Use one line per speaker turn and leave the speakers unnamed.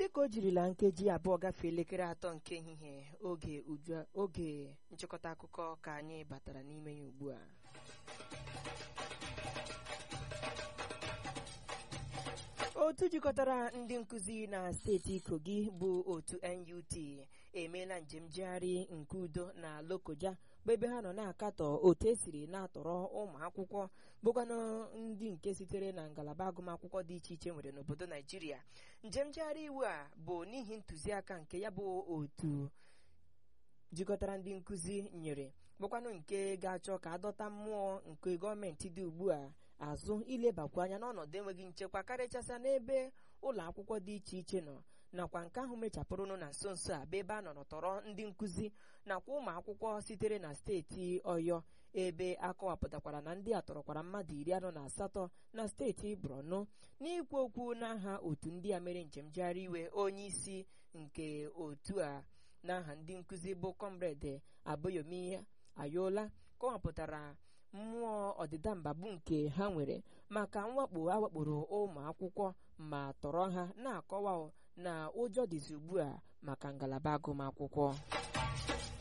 dịka o jirila nkeji abụọ gafee elekere atọ nke ehihie oge uju oge nchịkọta akụkọ ka anyị batara n'ime ya ugbu a otu jikọtara ndị nkụzi na steeti kogi bụ otu NUT emeela njem njegharị nke udo na lokoja bụ ebe ha nọ na-akatọ otu esiri na-atọrọ ụmụ akwụkwọ bụkwanụ ndị nke sitere na ngalaba agụmakwụkwọ dị iche iche nwere n'obodo naijiria njem njegharị iwu a bụ n'ihi ntụziaka nke ya bụ otu jikọtara ndị nkụzi nyere bụkwanụ nke ga-achọ ka adọta mmụọ nke gọọmenti dị ugbu a azụ ilebakwa anya n'ọnọdụ enweghị nchekwa karịchasịa n'ebe ụlọ akwụkwọ dị iche iche nọ nakwa nke ahụ mechapụrụnụ na nso nso a bụ ebe a nọrọ tọrọ ndị nkụzi nakwa ụmụ akwụkwọ sitere na steeti ọyọ ebe akọwapụtakwara na ndị a tọrọkwara mmadụ iri anọ na asatọ na steeti borno n'ikwu okwu n'aha otu ndị a mere njem jegharị iwe onye isi nke otu a n'aha ndị nkụzi bụ kọmrade aboyomi ayola kọwapụtara mmụọ ọdịda mba bụ nke ha nwere maka mwakpo awakporo ụmụ akwụkwọ ma tọrọ ha na-akọwa na ụjọ dịzi ugbu a maka ngalaba agụmakwụkwọ